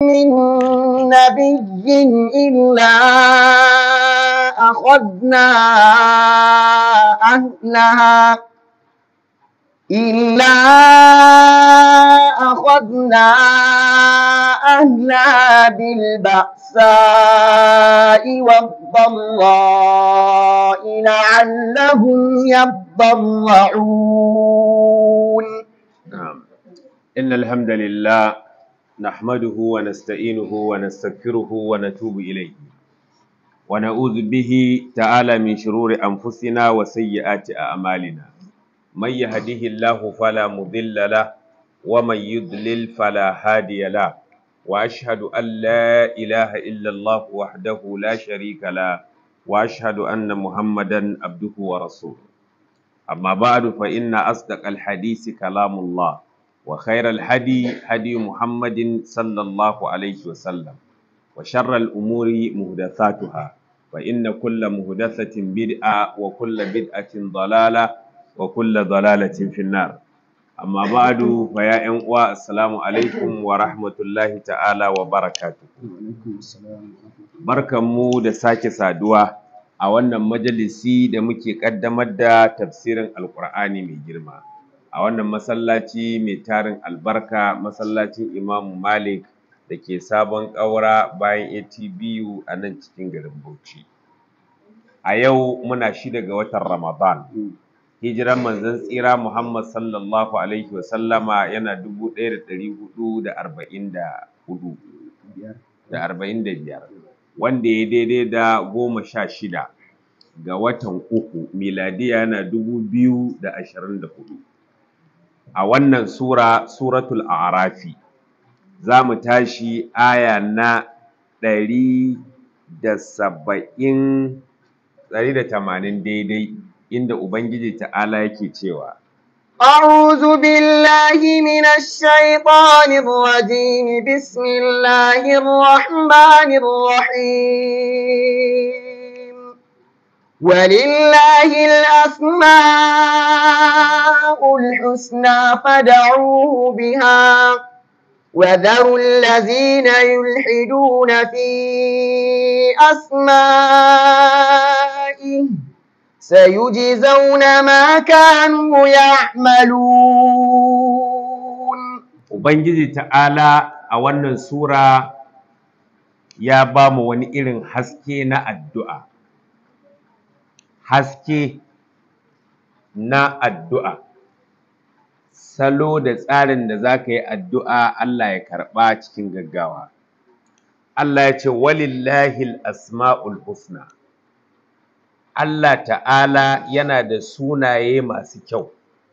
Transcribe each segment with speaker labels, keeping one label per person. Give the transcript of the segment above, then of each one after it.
Speaker 1: من نبي إلا أخذنا أهلها إلا أخذنا أهلها بالبأساء والضراء لعلهم يضرعون
Speaker 2: نعم إن الحمد لله نحمده ونستعينه ونستغفره ونتوب إليه ونعوذ به تعالى من شرور أنفسنا وسيئات أعمالنا من يهده الله فلا مضل له ومن يضلل فلا هادي له وأشهد أن لا إله إلا الله وحده لا شريك له وأشهد أن محمدا عبده ورسوله أما بعد فإن أصدق الحديث كلام الله وخير الهدي هدي محمد صلى الله عليه وسلم وشر الأمور محدثاتها فإن كل محدثة بدعة وكل بدعة ضلالة وكل ضلالة في النار أما بعد فيا أنواع السلام عليكم ورحمة الله تعالى وبركاته barkanmu da sake saduwa a wannan majalisi da muke ƙaddamar da tafsirin alƙur'ani mai girma a wannan masallaci mai tarin albarka masallacin imamu malik da ke sabon ƙaura bayan atbu a nan cikin garin bauchi a yau muna shida ga watan ramadan hijiran manzon tsira muhammad sallallahu alaihi wasallama yana dubu ɗaya da ɗari hudu da arba'in da hudu da arba'in da biyar wanda ya daidai da goma sha shida ga watan uku miladiya yana dubu biyu da ashirin da hudu a wannan sura suratul a'rafi za mu tashi aya na ɗari da saba'in ɗari da tamanin daidai inda ubangiji ta'ala yake cewa
Speaker 1: أعوذ بالله من الشيطان الرجيم بسم الله الرحمن الرحيم ولله الأسماء الحسنى فدعوه بها وذروا الذين يلحدون في أسمائه سيجزون ما كانوا يعملون
Speaker 2: ubangiji ta'ala a wannan sura ya ba mu wani irin haske na addu'a haske na addu'a salo da tsarin da za ka yi addu'a Allah ya karɓa cikin gaggawa Allah ya ce walillahi asma'ul husna Allah ta'ala yana da sunaye masu kyau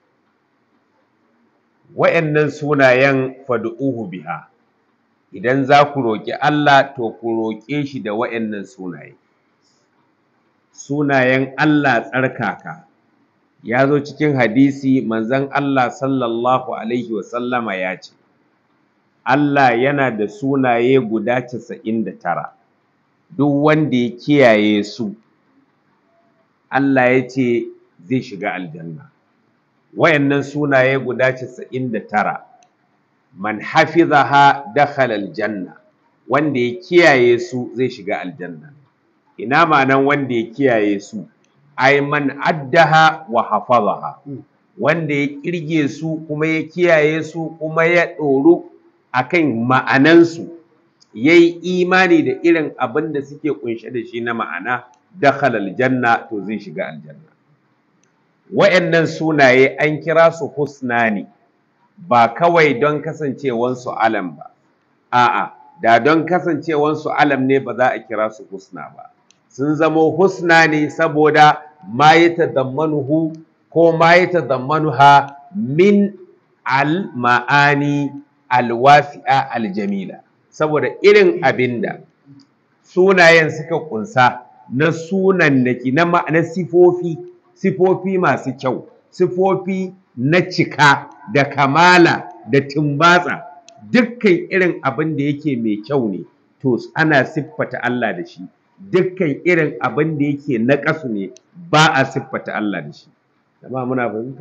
Speaker 2: wa'yannan sunayen fadu'uhu biha idan za ku roƙi Allah to ku roƙe shi da wa'yannan sunaye sunayen Allah tsarkaka ya zo cikin hadisi manzon Allah sallallahu alaihi wasallama ya ce Allah yana da sunaye guda casa'in da tara duk wanda ya kiyaye su Allah ya ce zai shiga aljanna wayannan sunaye guda casa'in da tara man hafizaha dakhala aljanna wanda ya kiyaye su zai shiga aljanna ina ma'anan wanda ya kiyaye su ai man addaha wa hafazaha wanda ya kirge su kuma ya kiyaye su kuma ya ɗoru akan ma'anansu ya yi imani da irin abin da suke kunshe da shi na ma'ana dakhala aljanna to zai shiga aljanna wa'annan sunaye an kira su husna ne ba kawai don kasancewansu alam ba a'a da don kasancewansu alam ne ba za a kira su husna ba sun zamo husna ne saboda ma ya tadammanuhu ko ma ya tadammanuha min al ma'ani alwasi'a aljamila saboda irin abinda sunayen suka kunsa na sunannaki na na sifofi sifofi masu kyau sifofi na cika da kamala da tumbatsa dukkan irin abin da yake mai kyau ne to ana siffata Allah da shi dukkan irin abin da yake na ƙasu ne ba a siffata Allah da shi amma muna fahimta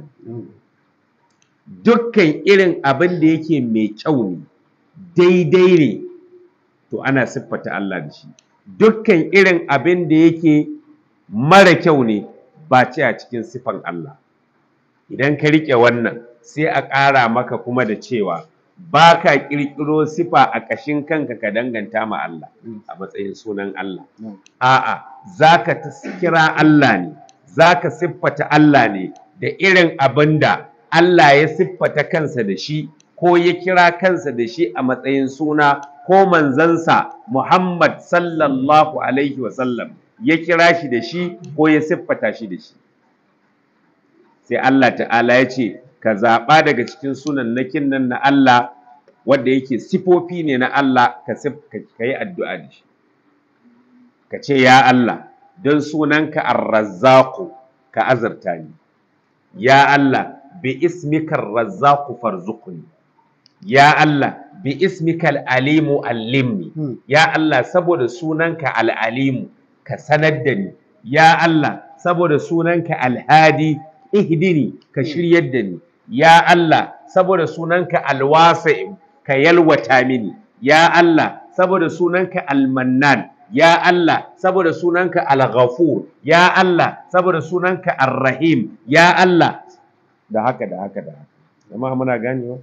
Speaker 2: dukkan irin abin da yake mai kyau ne daidai ne to ana siffata Allah da shi dukkan irin abin da yake mara kyau ne ba ce a cikin siffan Allah idan ka riƙe wannan sai a ƙara maka kuma da cewa ba ka ƙirƙiro sifa a ƙashin kanka ka danganta ma Allah a matsayin sunan Allah a'a za ka kira Allah ne za ka siffata Allah ne da irin abin da Allah ya siffata kansa da shi ko ya kira kansa da shi a matsayin suna ko manzansa Muhammad sallallahu alaihi wasallam ya kira shi da shi ko ya siffata shi da shi sai Allah ta'ala ya ce ka zaɓa daga cikin sunan nakin nan na Allah wanda yake sifofi ne na Allah ka yi addu'a da shi ka ce ya Allah don sunanka arrazzaku ka azarta ni ya Allah bi ismika arrazzaku farzuqni ya Allah bi ismika al'alimu allimni ya Allah saboda sunanka al'alimu ka sanar da ni ya Allah saboda sunanka alhadi ihdini ka shiryar da ni ya Allah saboda sunanka alwasi ka yalwata mini ya Allah saboda sunanka almannan ya Allah saboda sunanka alghafur ya Allah saboda sunanka arrahim ya Allah da haka da haka da haka jama'a muna ganewa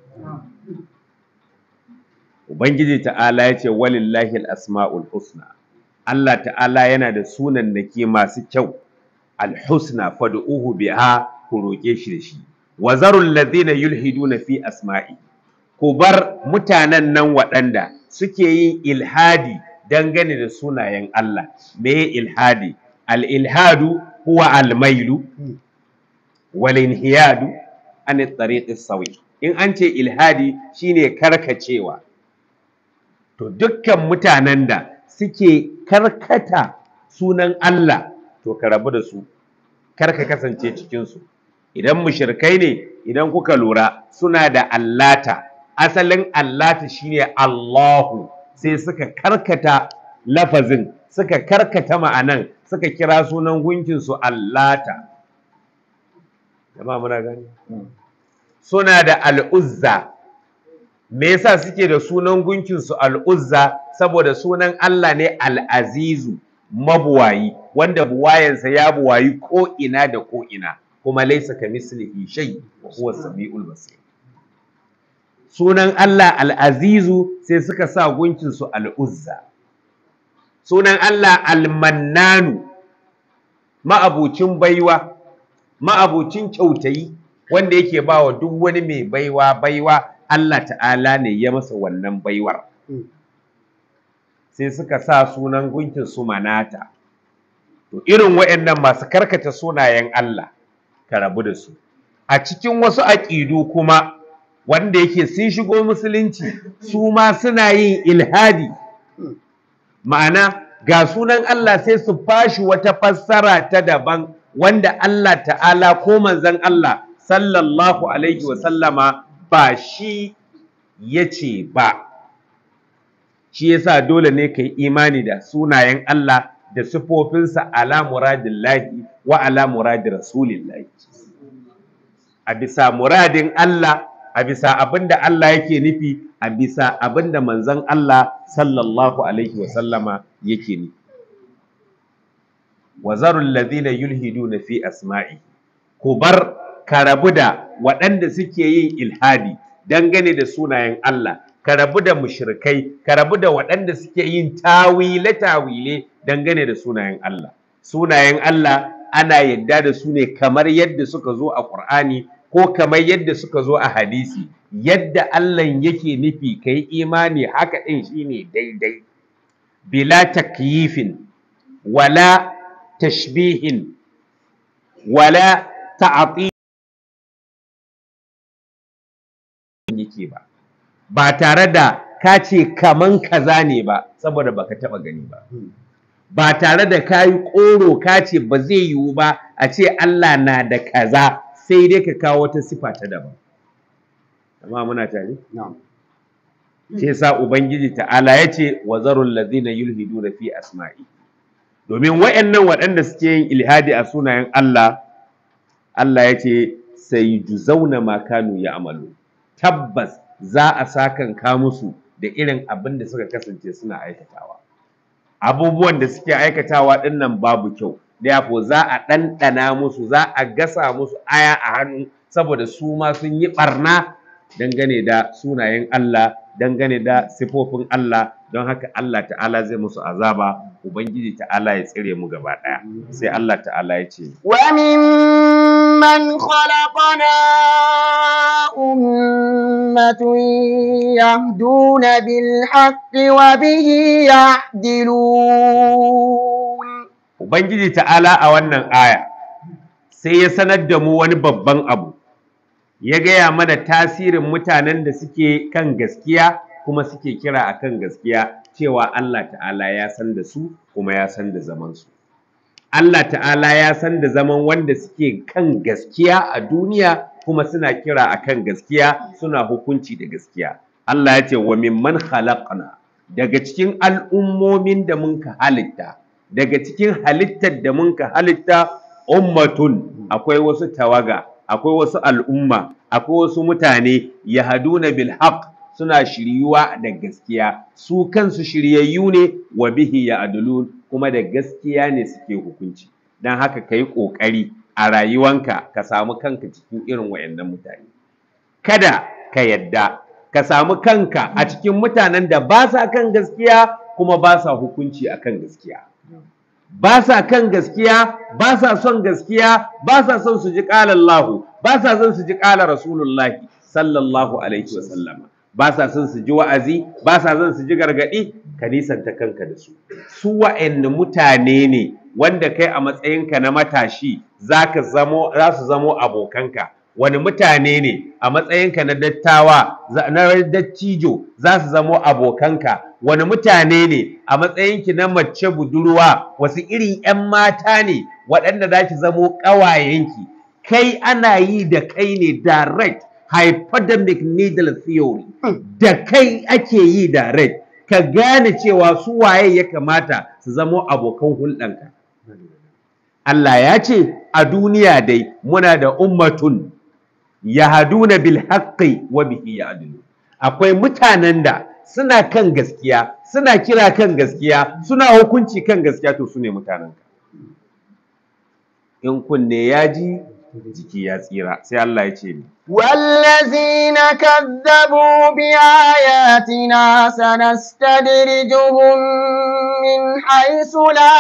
Speaker 2: ubangiji ta'ala ya ce walillahi al-asma'ul husna Allah ta'ala yana da sunan nake masu kyau al-husna fad'uhu biha ku roƙe shi da shi wa zarul ladina yulhiduna fi asma'i ku bar mutanen nan waɗanda suke yin ilhadi dangane da sunayen Allah me ilhadi al ilhadu huwa al mailu wal inhiyadu an tariq sawi in an ce ilhadi shine karkacewa to dukkan mutanen da suke karkata sunan Allah to ka rabu da su kar ka kasance cikin su idan mushrikai ne idan kuka lura suna da allata asalin allata shine Allahu sai suka karkata lafazin suka karkata ma'anan suka kira sunan gunkin su allata jama'a muna gani suna da al'uzza me yasa suke da sunan gunkin su al'uzza saboda sunan Allah ne al'azizu mabuwayi wanda buwayensa ya buwayi ko ina da ko ina kuma laisa ka mislihi shay wa huwa samiul basir sunan Allah al-azizu sai suka sa gunkin su al-uzza sunan Allah al-mannanu ma'abucin baiwa ma'abucin kyautayi wanda yake bawa duk wani mai baiwa baiwa Allah ta'ala ne ya masa wannan baiwar sai suka sa sunan gunkin su manata to irin waɗannan masu karkata sunayen Allah ka rabu da su a cikin wasu aƙidu kuma wanda yake sun shigo musulunci su ma suna yin ilhadi ma'ana ga sunan Allah sai su fashi wata fassara ta daban wanda Allah ta'ala ko manzon Allah sallallahu alaihi wa sallama ba shi ya ce ba shi yasa dole ne ka yi imani da sunayen Allah da sifofinsa ala muradillahi wa ala muradi rasulillahi a bisa muradin Allah a bisa abinda Allah yake nufi a bisa abinda manzon Allah sallallahu alaihi wa sallama yake nufi wa zarul ladina yulhiduna fi asma'i ku bar ka rabu da waɗanda suke yin ilhadi dangane da sunayen Allah ka rabu da mushrikai ka rabu da waɗanda suke yin tawile tawile dangane da sunayen Allah sunayen Allah ana yadda da su ne kamar yadda suka zo a Qur'ani ko kamar yadda suka zo a hadisi yadda Allah yake nufi kai imani haka ɗin shine daidai bila takyifin wala tashbihin wala ta'ati yake ba ba tare da ka ce kaman kaza ne ba saboda baka taba gani ba ba tare da ka yi ƙoro ka ce ba zai yiwu ba a ce Allah na da kaza sai dai ka kawo wata sifa ta daban amma muna tare shi yasa ubangiji ta'ala ya ce wa zarul ladina yulhiduna fi asma'i domin wayannan waɗanda suke yin ilhadi a sunayen Allah Allah ya ce sai juzauna ma kanu ya amalu tabbas za a sakanka musu da irin abin da suka kasance suna aikatawa abubuwan da suke aikatawa ɗin nan babu kyau therefore za a ɗanɗana musu za a gasa musu aya a hannu saboda su ma sun yi ɓarna dangane da sunayen Allah dangane da sifofin Allah don haka Allah ta'ala zai musu azaba ubangiji ta'ala ya tsire mu gaba ɗaya sai Allah ta'ala ya ce
Speaker 1: وممن خلقنا أمة يهدون بالحق وبه يعدلون
Speaker 2: ubangiji ta'ala a wannan aya sai ya sanar da mu wani babban abu ya gaya mana tasirin mutanen da suke kan gaskiya kuma suke kira a kan gaskiya cewa Allah ta'ala ya san da su kuma ya san da zamansu. Allah ta'ala ya san da zaman wanda suke kan gaskiya a duniya kuma suna kira a kan gaskiya suna hukunci da gaskiya. Allah ya ce wa mimman khalaqna daga cikin al'ummomin da mun ka halitta daga cikin halittar da mun ka halitta ummatun akwai wasu tawaga akwai wasu al'umma akwai wasu mutane yahduna bil haqq suna shiryuwa da gaskiya su kansu shiryayyu ne wa bihi ya'dulun kuma da gaskiya ne suke hukunci dan haka kai kokari a rayuwanka ka samu kanka cikin irin wayannan mutane kada ka yadda ka samu kanka a cikin mutanen da ba sa kan gaskiya kuma ba sa hukunci akan gaskiya ba sa kan gaskiya ba sa son gaskiya ba sa son su ji ƙala Allah ba sa son su ji ƙala Rasulullahi sallallahu alaihi wa sallama ba sa son su ji wa'azi ba sa son su ji gargaɗi ka nisanta kanka da su su wa'anne mutane ne wanda kai a matsayinka na matashi zaka zamo za su zamo abokanka wani mutane ne a matsayinka na dattawa na dattijo za su zamo abokanka wani mutane ne a matsayinki na mace budurwa wasu irin 'yan mata ne waɗanda za ki zamo ƙawayenki kai ana yi da kai ne direct hypodermic needle theory da kai ake yi direct ka gane cewa su waye ya kamata su zamo abokan hulɗanka Allah ya ce a duniya dai muna da ummatun yahaduna bil haqqi wa bihi ya'dilu akwai mutanen da suna kan gaskiya suna kira kan gaskiya suna hukunci kan gaskiya to sune mutanen ka in kunne ya ji jiki ya tsira sai Allah ya ce ni
Speaker 1: والذين كذبوا بآياتنا سنستدرجهم من حيث لا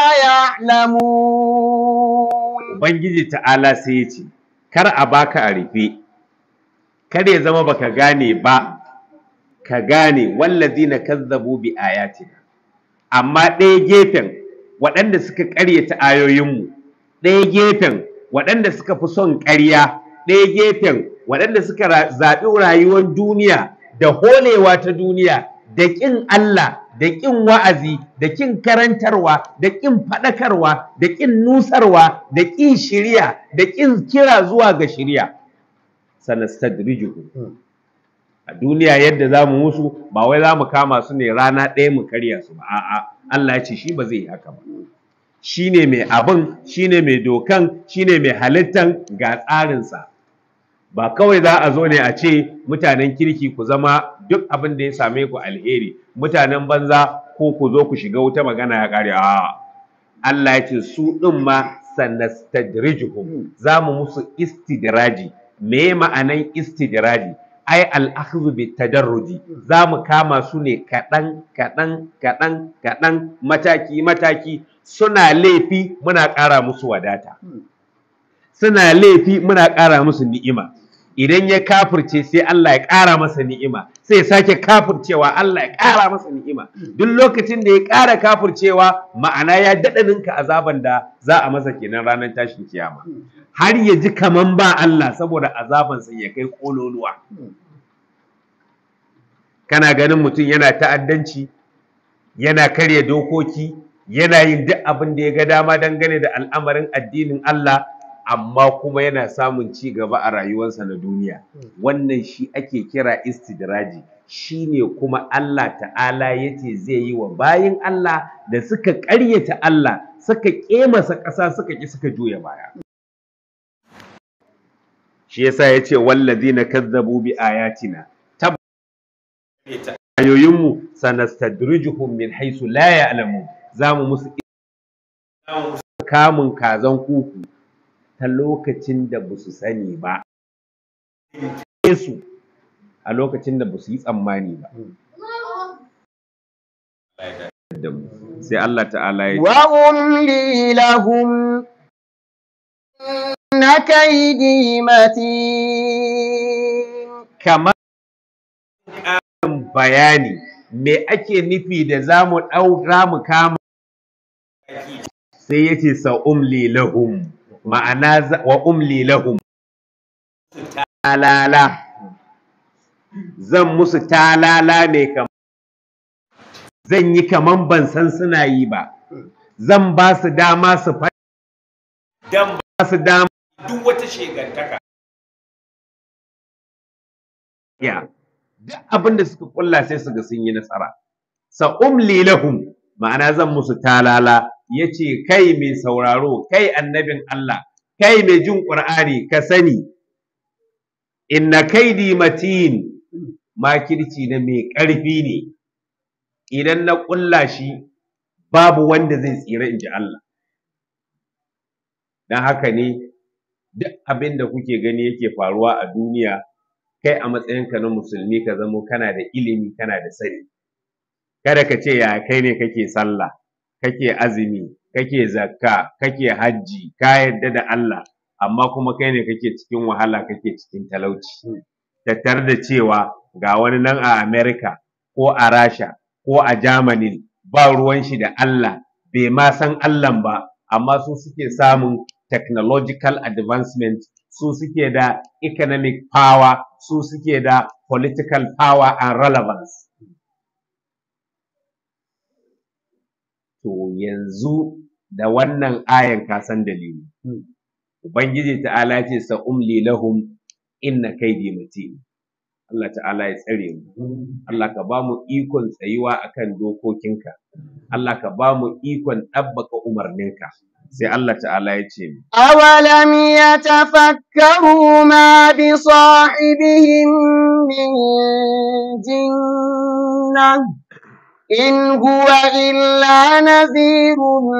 Speaker 1: يعلمون
Speaker 2: Ubangiji ta'ala sai ya ce kar a baka a rufe kar ya zama baka gane ba ka gane wallazina kazzabu bi ayatina amma ɗaya gefen waɗanda suka ƙaryata ayoyinmu ɗaya gefen waɗanda suka fi son ƙarya ɗaya gefen waɗanda suka zaɓi rayuwar duniya da holewa ta duniya da ƙin Allah da ƙin wa'azi da ƙin karantarwa da ƙin faɗakarwa da ƙin nusarwa da ƙin shirya da ƙin kira zuwa ga shirya sanastadrijuhum a duniya yadda za mu musu ba wai za mu kama su ne rana ɗaya mu karya su ba a'a Allah ya ce shi ba zai yi haka ba shi ne mai abin shi ne mai dokan shi ne mai halittan ga tsarinsa ba kawai za a zo ne a ce mutanen kirki ku zama duk abin da ya same ku alheri mutanen banza ko ku zo ku shiga wuta magana ya ƙare a Allah ya ce su ɗin ma sanastadrijuhum za mu musu istidraji me ma'anan istidraji ai al'akhdhu bi tadarruji za mu kama su ne kaɗan kaɗan kaɗan kaɗan mataki mataki suna laifi muna ƙara musu wadata suna laifi muna ƙara musu ni'ima idan ya kafirce sai Allah ya ƙara masa ni'ima sai ya sake kafircewa Allah ya ƙara masa ni'ima duk lokacin da ya ƙara kafircewa ma'ana ya daɗa ninka azaban da za a masa kenan ranar tashin kiyama har ya ji kaman ba Allah saboda azabansa ya kai kololuwa kana ganin mutum yana ta'addanci yana karya dokoki yana yin duk abin da ya ga dama dangane da al'amarin addinin Allah amma kuma yana samun ci gaba a rayuwarsa na duniya wannan shi ake kira istidraji shi ne kuma Allah ta'ala ya ce zai yi wa bayin Allah da suka ƙaryata Allah suka ƙemasa ƙasa suka ƙi suka juya baya shi yasa ya ce wallazina kazzabu bi ayatina ayoyinmu sanastadrijuhum min haisu la ya'lamu zamu musu zamu musu kamun kazan kuku ta lokacin da ba su sani ba su a lokacin da ba su yi tsammani ba sai Allah ta'ala ya ce
Speaker 1: وأملي لهم إن كيدي متين
Speaker 2: kamar ƙarin bayani me ake nufi da za mu ɗaura mu kama sai ya ce sa umli lahum ma'ana za- wa umli lahum talala zan musu talala ne kamar zan yi kaman ban san suna yi ba zan ba su dama su fa dan ba su dama duk wata shegantaka ya duk abin da suka kulla sai su ga sun yi nasara sa umli lahum ma'ana zan musu talala yace kai mai sauraro kai annabin Allah kai mai jin Qur'ani ka sani inna kaidi matin makirci na mai ƙarfi ne idan na ƙulla shi babu wanda zai tsira in ji Allah don haka ne duk abin da kuke gani yake faruwa a duniya kai a matsayinka na musulmi ka zamo kana da ilimi kana da sani kada ka ce ya kai ne kake sallah kake azumi kake zakka kake hajji ka yarda da Allah amma kuma kai ne kake cikin wahala kake cikin talauci tattar da cewa ga wani nan a America ko a Rasha ko a Germany ba ruwan shi da Allah bai ma san Allah ba amma su suke samun technological advancement su suke da economic power su suke da political power and relevance to yanzu da wannan ayan ka san dalili ubangiji ta'ala ce sa umli lahum inna kaidi matin Allah ta'ala ya tsare mu Allah ka ba mu ikon tsayuwa akan dokokinka Allah ka ba mu ikon ɗabbaka umarninka sai Allah ta'ala ya ce mu
Speaker 1: أولم يتفكروا ما بصاحبهم من جنة إن هو إلا نذير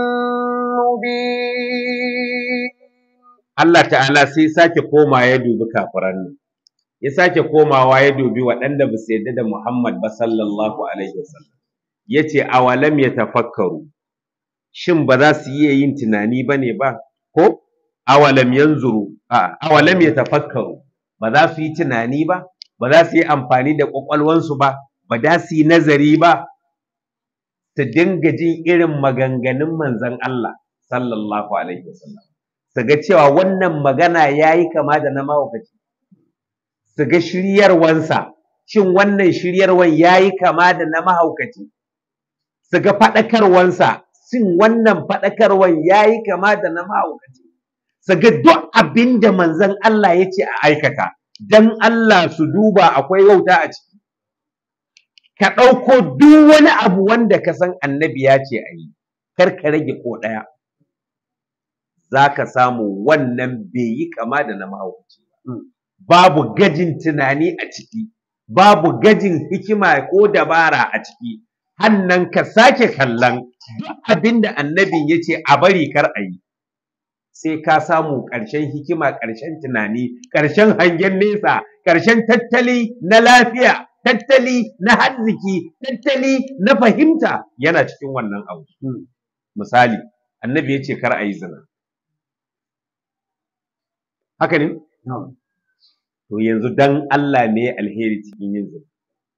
Speaker 1: مبين
Speaker 2: Allah ta'ala sai sake koma ya dubi kafiran nan ya sake komawa ya dubi waɗanda ba su yarda da Muhammad ba sallallahu alaihi wasallam yace awalam yatafakkaru shin ba za su iya yin tunani bane ba ko awalam yanzuru a awalam yatafakkaru ba za su yi tunani ba ba za su yi amfani da kwakwalwansu ba ba za su yi nazari ba su dinga jin irin maganganun manzon Allah sallallahu alaihi wasallam su ga cewa wannan magana ya yi kama da na mahaukaci su ga shiryarwansa shin wannan shiryarwan ya yi kama da na mahaukaci su ga faɗakarwansa shin wannan faɗakarwan ya yi kama da na mahaukaci su ga duk abin da manzon Allah ya ce a aikata dan Allah su duba akwai wauta a ciki ka ɗauko duk wani abu wanda ka san annabi ya ce a yi kar ka rage ko ɗaya za ka samu wannan bai yi kama da na mahaukaci ba. Babu gajin tunani a ciki, babu gajin hikima ko dabara a ciki, hannan ka sake kallon duk abin da annabin ya ce a bari kar a yi. Sai ka samu ƙarshen hikima, ƙarshen tunani, ƙarshen hangen nesa, ƙarshen tattali na lafiya, tattali na arziki, tattali na fahimta yana cikin wannan abu. Misali, annabi ya ce kar a yi zina. haka ne? To yanzu dan Allah ne alheri cikin yin zina.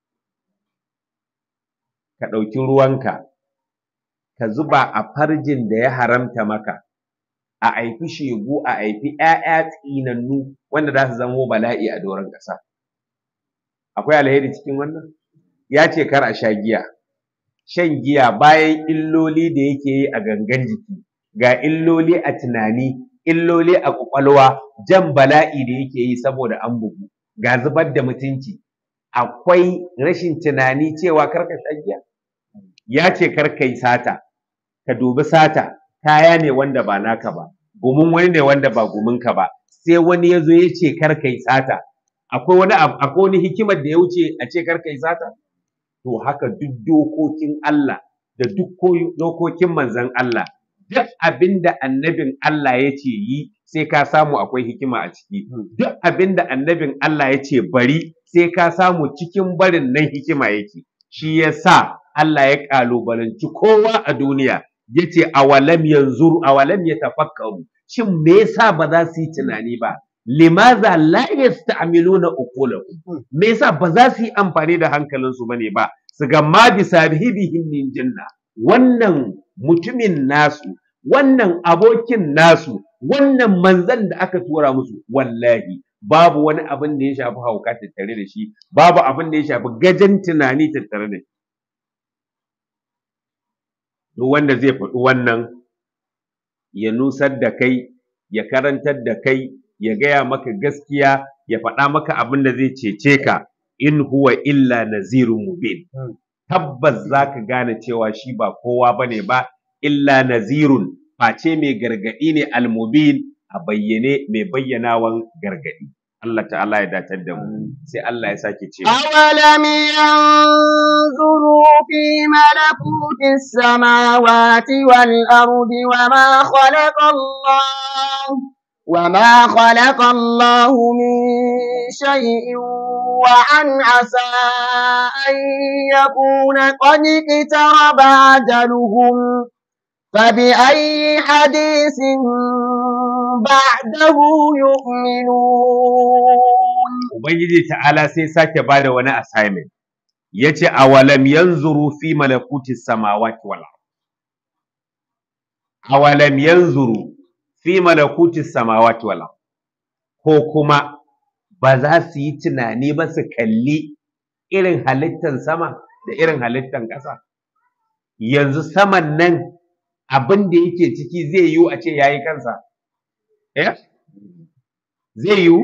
Speaker 2: Ka ɗauki ruwanka, ka zuba a farjin da ya haramta maka, a aifi shegu, a aifi ‘ya'ya tsinannu wanda za su zamo bala'i a doron ƙasa. Akwai alheri cikin wannan? Ya ce kar a sha giya. Shan giya bayan illoli da yake yi a gangan jiki, ga illoli a tunani, illoli a ƙwaƙwalwa jan bala'i da yake yi saboda an bugu ga zubar da mutunci akwai rashin tunani cewa karka sha giya ya ce karka yi sata ka dubi sata kaya ne wanda ba naka ba gumin wani ne wanda ba guminka ba sai wani ya zo ya ce karka yi sata akwai wani akwai wani hikimar da ya wuce a ce karka yi sata to haka duk dokokin Allah da duk dokokin manzon Allah duk abinda annabin Allah ya ce yi sai ka samu akwai hikima a ciki duk abinda annabin Allah ya ce bari sai ka samu cikin barin nan hikima yake shi yasa Allah ya kalubalanci kowa a duniya yace awalam yanzuru awalam yatafakkaru shin me yasa ba za su yi tunani ba limaza la yasta'miluna uqulahum me yasa ba za su yi amfani da hankalinsu bane ba su ga ma bisabihim min jinna wannan mutumin nasu wannan abokin nasu wannan manzan da aka tura musu wallahi babu wani abin da ya shafi hauka tattare da shi babu abin da ya shafi gajen tunani tattare da shi duk wanda zai faɗi wannan ya nusar da kai ya karantar da kai ya gaya maka gaskiya ya faɗa maka abin da zai cece ka in huwa illa nazirun mubin tabbas za ka gane cewa shi ba kowa ba ne ba illa nazirun face mai gargaɗi ne almubin a bayyane mai bayyanawan gargaɗi Allah ta'ala ya datar da mu sai Allah ya sake cewa
Speaker 1: أولم ينظروا في ملكوت السماوات والأرض وما خلق الله وما خلق الله من شيء وأن عسى أن يكون قد اقترب أجلهم فبأي حديث بعده يؤمنون
Speaker 2: Ubangiji ta'ala sai sake ba da wani assignment ya ce awalam yanzuru fi malakuti samawati wal ard awalam yanzuru fi malakuti samawati wal ard ko kuma ba za su yi tunani ba su kalli irin halittan sama da irin halittan ƙasa yanzu saman nan abin da yake ciki zai yiwu a ce yayi kansa eh zai yiwu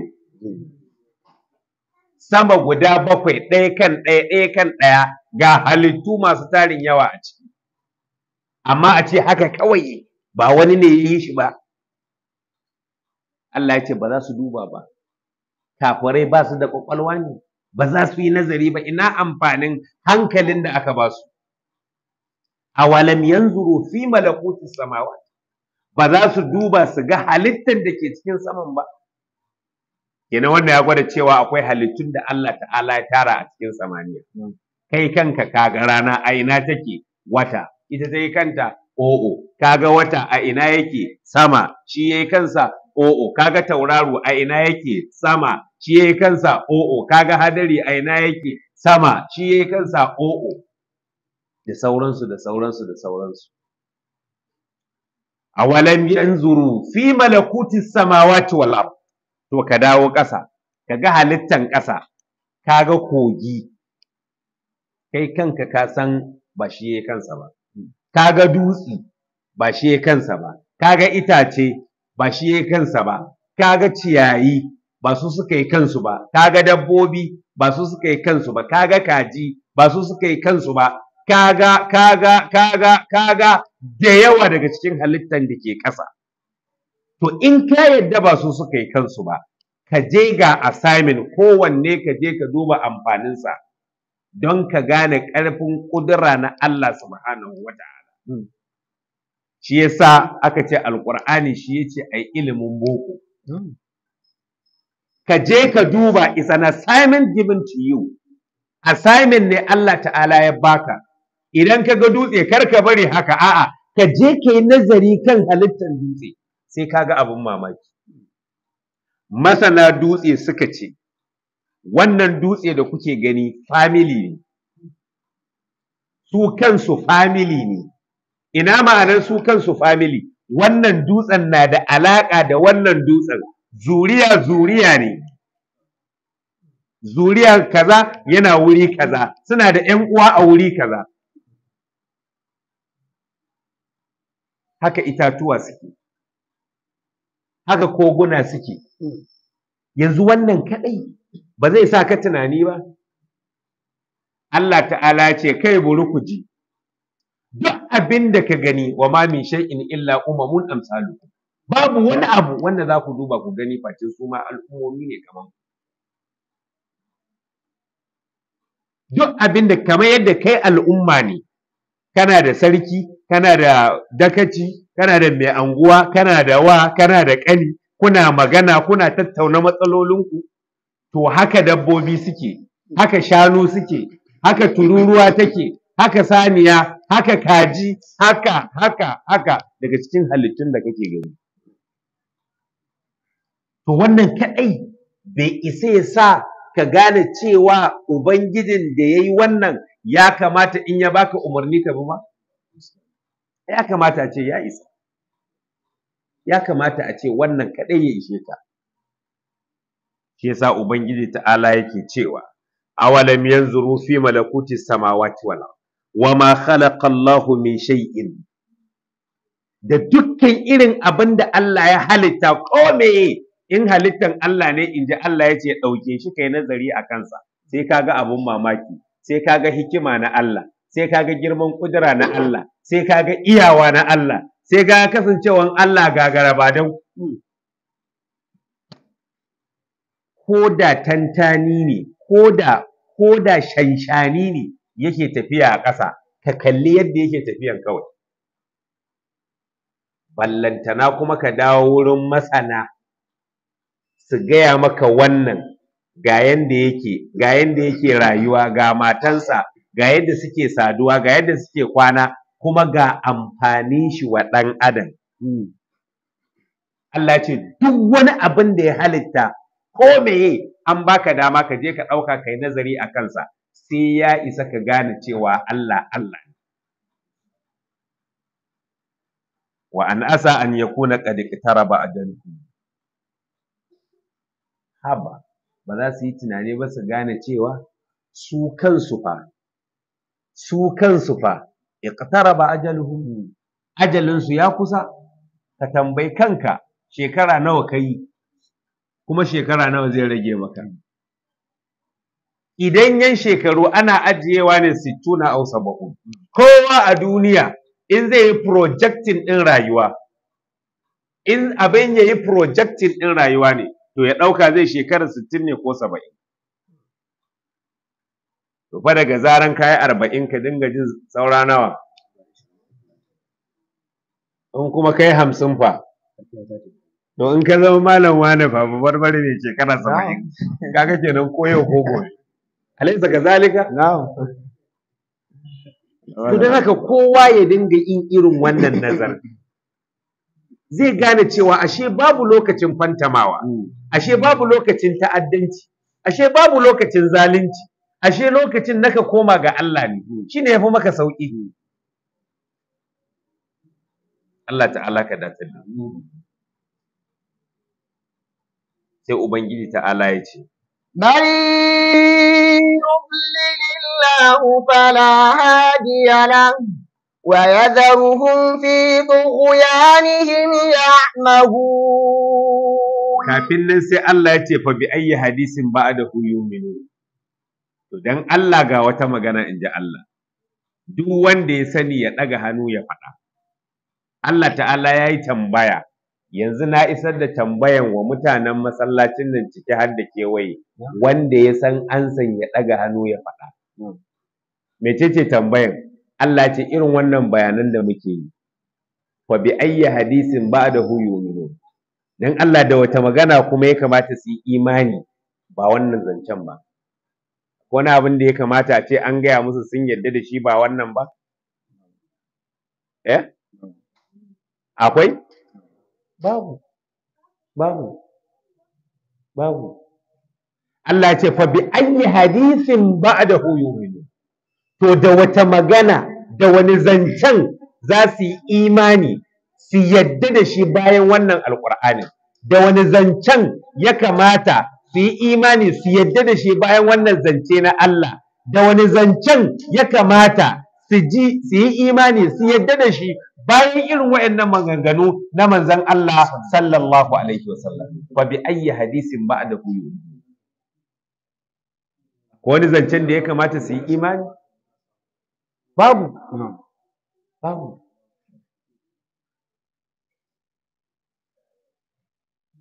Speaker 2: sama guda bakwai ɗaya kan ɗaya ɗaya kan ɗaya ga halittu masu tarin yawa a ciki amma a ce haka kawai ba wani ne ya yi shi ba Allah ya ce ba za su duba ba kafirai ba su da ƙwaƙwalwa ne ba za su yi nazari ba ina amfanin hankalin da aka ba su awalam yanzuru fi malakuti samawat ba za su duba su ga halittar da ke cikin saman ba kenan wannan ya gwada cewa akwai halittun da Allah ta'ala ya tara a cikin samaniya kai kanka kaga rana a ina take wata ita ta yi kanta o'o kaga wata a ina yake sama shi yayi kansa o'o kaga tauraro a ina yake sama shi yayi kansa o'o kaga hadari a ina yake sama shi yayi kansa o'o da sauransu da sauransu da sauransu awalam yanzuru fi malakuti samawati wal ard to ka dawo ƙasa ka ga halittan ƙasa ka ga kogi kai kanka ka san ba shi ya kansa ba ka ga dutse ba shi ya kansa ba ka ga itace ba shi ya kansa ba ka ga ciyayi ba su suka yi kansu ba ka ga dabbobi ba su suka yi kansu ba ka ga kaji ba su suka yi kansu ba kaga kaga kaga kaga da yawa daga cikin halittan da ke ƙasa To in ka yadda ba su suka yi kansu ba, ka je ga assignment kowanne ka je ka duba amfaninsa don ka gane ƙarfin ƙudura na Allah subhanahu wa ta'ala. Shi yasa aka ce Alƙur'ani shi ya ce ai ilimin boko. Ka je ka duba is an assignment given to you. Assignment ne Allah ta'ala ya baka. Idan ka ga dutse kar ka bari haka a'a ka je ka yi nazari kan halittar dutse. sai kaga abin mamaki. Masana dutse suka ce, wannan dutse da kuke gani family ne, su kansu family ne, ina ma'anar su kansu family, wannan dutsen na da alaƙa da wannan dutsen, zuriya zuriya ne. Zuriya kaza yana wuri kaza, suna da ‘yan uwa a wuri kaza. Haka itatuwa suke. haka koguna suke yanzu wannan kadai ba zai sa ka tunani ba Allah ta'ala ce kai buri ku ji duk abin da ka gani wa ma min shay'in illa umamun amsalu babu wani abu wanda za ku duba ku gani face su ma al'ummomi ne kaman duk abin da kamar yadda kai al'umma ne kana da sarki kana da dakaci kana da mai anguwa kana da wa kana da ƙani kuna magana kuna tattauna matsalolinku to haka dabbobi suke haka shanu suke haka tururuwa take haka saniya haka kaji haka haka haka daga cikin halittun da kake gani to wannan kaɗai bai isa ya sa ka gane cewa ubangijin da ya yi wannan ya kamata in ya baka umarni ka bi ma ya kamata a ce ya isa ya kamata a ce wannan kaɗai ya ishe ka shi yasa ubangiji ta'ala yake cewa awalam yanzuru fi malakuti samawati wal ard wama khalaqa Allahu min shay'in da dukkan irin abin da Allah ya halitta ko meye in halittan Allah ne inji Allah ya ce ɗauke shi kai nazari a kansa sai kaga abun mamaki sai kaga hikima na Allah sai kaga girman kudura na Allah sai kaga iyawa na Allah sai kaga kasancewan Allah gagara ba dan ko da tantani ne ko da ko da shanshani ne yake tafiya a ƙasa ka kalli yadda yake tafiyan kawai ballantana kuma ka dawo wurin masana su gaya maka wannan ga yanda yake ga yanda yake rayuwa ga matansa ga yadda suke saduwa ga yadda suke kwana kuma ga amfanin shi wa ɗan adam Allah ce duk wani abin da ya halitta ko meye an baka dama ka je ka ɗauka kai nazari a kansa sai ya isa ka gane cewa Allah Allah ne wa an asa an yakuna qad iqtaraba ajalukum haba ba za su yi tunani ba su gane cewa su kansu fa su kansu fa iqtaraba ajaluhum ajalinsu ya kusa ka tambayi kanka shekara nawa ka yi kuma shekara nawa zai rage maka idan yan shekaru ana ajiyewa ne sittuna au saba'un kowa a duniya in zai yi projecting ɗin rayuwa in abin ya yi projecting ɗin rayuwa ne to ya ɗauka zai shekara sittin ne ko saba'in to fa daga zaran kayi arba'in ka dinga jin saura nawa in kuma kai hamsin fa to in ka zama malam wane fa barbare ne shekara saba'in kaga kenan ko yau ko gobe alaisa ka zalika to don haka kowa ya dinga yin irin wannan nazar zai gane cewa ashe babu lokacin fantamawa ashe babu lokacin ta'addanci ashe babu lokacin zalunci ashe lokacin naka koma ga Allah ne shine yafi maka sauki Allah ta'ala ka dace da sai ubangiji ta'ala ya ce
Speaker 1: من يضلل الله فلا هادي له ويذرهم في طغيانهم يعمهون
Speaker 2: kafin nan sai Allah ya ce fa bi ayyi hadisin ba'dahu yu'minu to dan Allah ga wata magana in ji Allah duk wanda ya sani ya ɗaga hannu ya faɗa Allah ta'ala ya yi tambaya yanzu na isar da tambayan wa mutanen masallacin nan ciki har da kewaye wanda ya san an san ya ɗaga hannu ya faɗa mecece tambayan Allah ce irin wannan bayanan da muke yi fa bi ayyi hadisin ba'dahu yu'minu dan Allah da wata magana kuma ya kamata su yi imani ba wannan zancen ba wani abin da ya kamata a ce an gaya musu sun yarda da shi ba wannan ba eh akwai babu babu babu Allah ce fa bi ayyi hadisin ba'dahu yu'minu to da wata magana da wani zancen za su yi imani su yadda da shi bayan wannan alqur'ani da wani zancen ya kamata su yi imani su yadda da shi bayan wannan zance na Allah da wani zancen ya kamata su ji su yi imani su yadda da shi bayan irin waɗannan maganganu na manzon Allah sallallahu alaihi wasallam fa bi ayyi hadisin ba'dahu yu'minu ko wani zancen da ya kamata su yi imani babu babu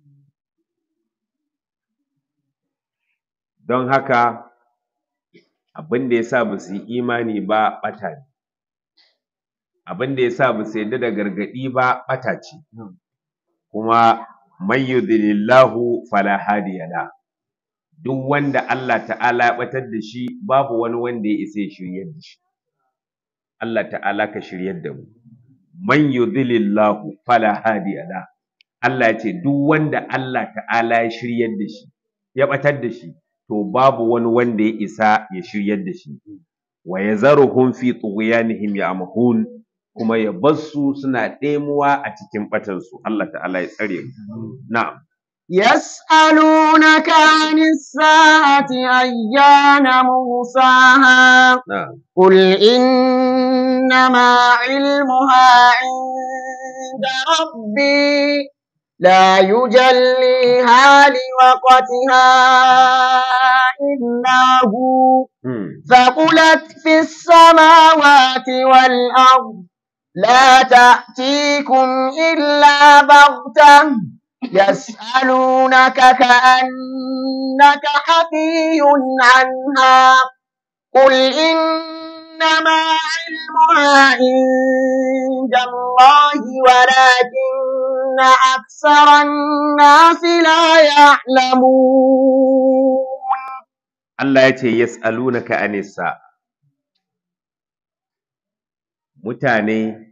Speaker 2: don haka abin da yasa ba su yi imani ba ɓata ne abin da yasa ba su yarda da gargaɗi ba ɓata ce kuma man yudlilillahu fala hadiya la duk wanda Allah ta'ala ya ɓatar da shi babu wani wanda ya isa ya shiryar da shi Allah ta'ala ka shiryar da mu man yudlilillahu fala hadiya la Allah ya ce duk wanda Allah ta'ala ya shiryar da shi ya ɓatar da shi to babu wani wanda ya isa ya shiryar da shi wa yazaruhum fi tughyanihim ya'mahun kuma ya bassu suna ɗemuwa a cikin ɓatansu Allah ta'ala ya tsare mu na'am
Speaker 1: يسألونك عن الساعة أيان مرساها
Speaker 2: na'am
Speaker 1: قل إنما علمها عند ربي لا يجليها لوقتها إلا هو
Speaker 2: hmm.
Speaker 1: ثقلت في السماوات والأرض لا تأتيكم إلا بغتة يسألونك كأنك حفي عنها قل إنما علمها عند الله ولكن أكثر الناس لا يعلمون
Speaker 2: Allah ya ce yas'alunaka anis sa'a mutane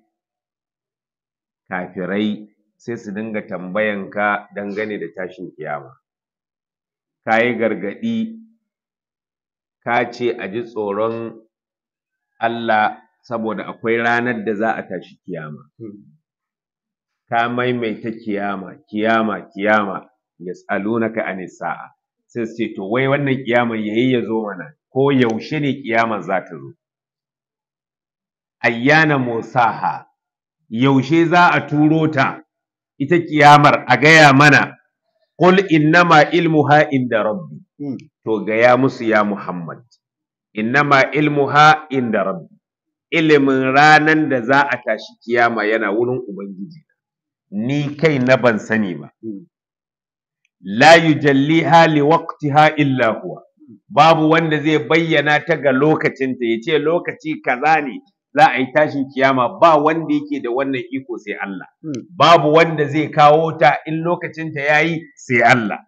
Speaker 2: kafirai sai su dinga tambayanka dangane da tashin kiyama ka yi gargaɗi ka ce a ji tsoron Allah saboda akwai ranar da za a tashi kiyama ka maimaita kiyama kiyama kiyama yas'alunaka anis sa'a sai su ce to wai wannan kiyaman yayi ya zo mana ko yaushe ne kiyamar za ta zo ayyana musaha yaushe za a turo ta ita kiyamar a gaya mana qul innama ilmuha inda rabbi to gaya musu ya muhammad innama ilmuha inda rabbi ilimin ranan da za a tashi kiyama yana wurin ubangiji ni kai na ban sani ba la yujalliha li waqtiha illa huwa babu wanda zai bayyana ta ga lokacinta yace lokaci kaza ne za a yi tashin kiyama ba wanda yake da wannan iko sai Allah babu wanda zai kawo ta in lokacinta yayi sai Allah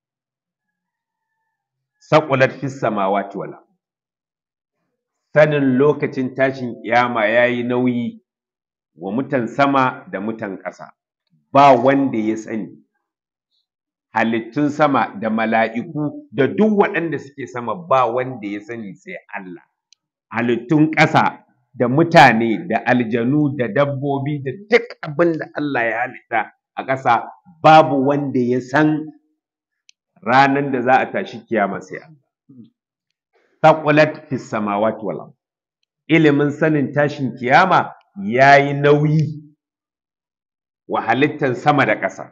Speaker 2: saqulat fis samawati wal ard. sanin lokacin tashin kiyama yayi nauyi wa mutan sama da mutan ƙasa ba wanda ya sani halittun sama da mala'iku da duk waɗanda suke sama ba wanda ya sani sai Allah halittun ƙasa da mutane da aljanu da dabbobi da duk abin da Allah ya halitta a ƙasa babu wanda ya san ranar da za a tashi kiyama sai Allah taqulat fis samawati wal ard ilimin sanin tashin kiyama yayi nauyi wa halittan sama da ƙasa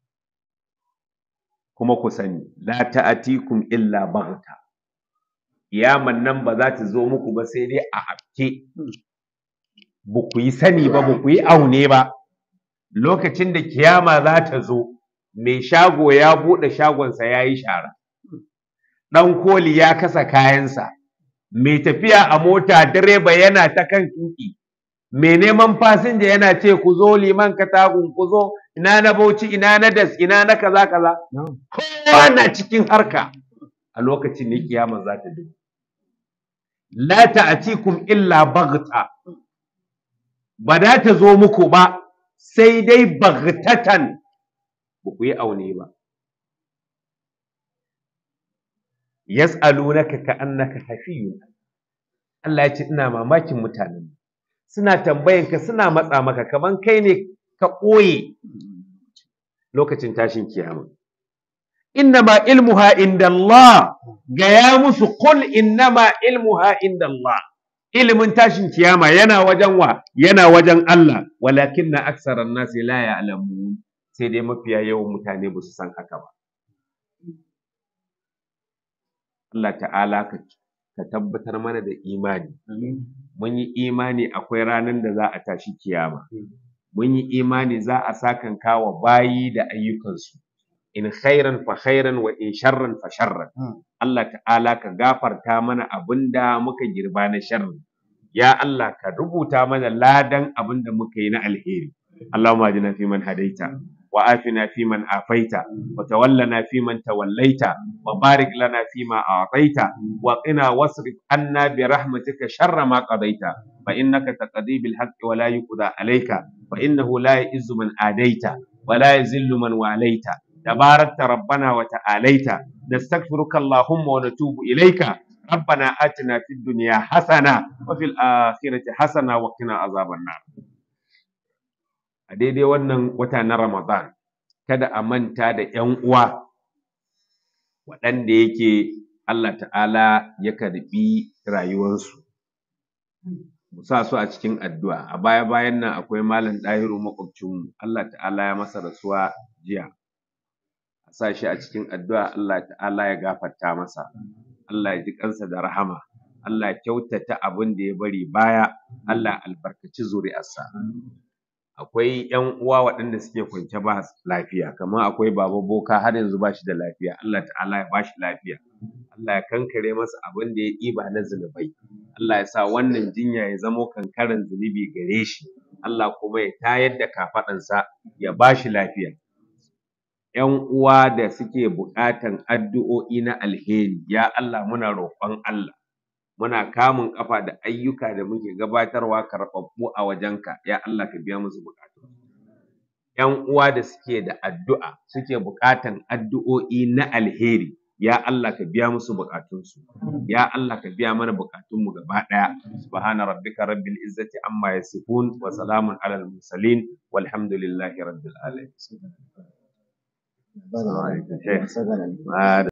Speaker 2: kuma ku sani la ta'atikum illa baghta kiyaman nan ba za ta zo muku ba sai dai a hafke ba ku yi sani ba ba ku yi aune ba lokacin da kiyama za ta zo mai shago ya buɗe shagonsa ya yi shara ɗan koli ya kasa kayansa mai tafiya a mota direba yana ta kan tuƙi mai neman fasinja yana ce ku zo liman katagun ku zo ina na bauchi ina na das ina na kaza kaza kowa na cikin harka a lokacin ne kiyama za ta dubu la ta'tikum illa baghta ba da ta zo muku ba sai dai baghtatan ba ku yi aune ba yas'alunaka ka'annaka hafiyun Allah ya ce ina mamakin mutanen suna tambayan ka suna matsa maka kaman kai ne ka ɓoye lokacin tashin kiyama innama ilmuha inda Allah gaya musu qul innama ilmuha inda Allah ilimin tashin kiyama yana wajen wa yana wajen Allah walakin na aksaran nasi la ya'lamun sai dai mafiya yawan mutane ba su san haka ba Allah ta'ala ka ka tabbatar mana da imani mun yi imani akwai ranar da za a tashi kiyama mun yi imani za a sakanka wa bayi da ayyukansu in khairan fa khairan wa in sharran fa sharran Allah ta'ala ka gafarta mana abinda muka girba na sharri ya Allah ka rubuta mana ladan abinda muka yi na alheri Allahumma ajina fi man hadaita wa afina fi man afaita wa tawallana fi man tawallaita wa barik lana fi ma a'taita wa qina wasrif anna bi rahmatika sharra ma qadaita fa innaka taqdi bil haqqi wa la yuqda alayka fa innahu la ya'izzu man adaita wa la yazillu man walaita تباركت ربنا وتعاليت نستغفرك اللهم ونتوب إليك ربنا آتنا في الدنيا حسنة وفي الآخرة حسنة وقنا عذاب النار a daidai wannan wata na Ramadan kada a manta da ‘yan uwa waɗanda yake Allah ta'ala ya karɓi rayuwarsu mu sa su a cikin addu'a a baya bayan nan akwai malam ɗahiru makwabcinmu Allah ta'ala ya masa rasuwa jiya a sa shi a cikin addu'a Allah ta'ala ya gafarta masa Allah ya ji kansa da rahama Allah ya kyautata abin da ya bari baya Allah ya albarkaci zuri'arsa akwai ƴan uwa waɗanda suke kwance ba lafiya kamar akwai baba boka har yanzu ba shi da lafiya Allah ta'ala ya ba shi lafiya Allah ya kankare masa abin da ya ɗiba na zunubai Allah ya sa wannan jinya ya zamo kankaran zunubi gare shi Allah kuma ya tayar da kafaɗansa ya ba shi lafiya ‘yan uwa da suke buƙatan addu'o'i na alheri ya Allah muna roƙon Allah muna kamun ƙafa da ayyuka da muke gabatarwa karɓaɓɓu a wajenka ya Allah ka biya musu buƙatu ‘yan uwa da suke da addu'a suke buƙatan addu'o'i na alheri ya Allah ka biya musu buƙatunsu ya Allah ka biya mana buƙatunmu gaba ɗaya subhana rabbika rabbil izzati amma yasifun wa salamun alal mursalin walhamdulillahi rabbil alamin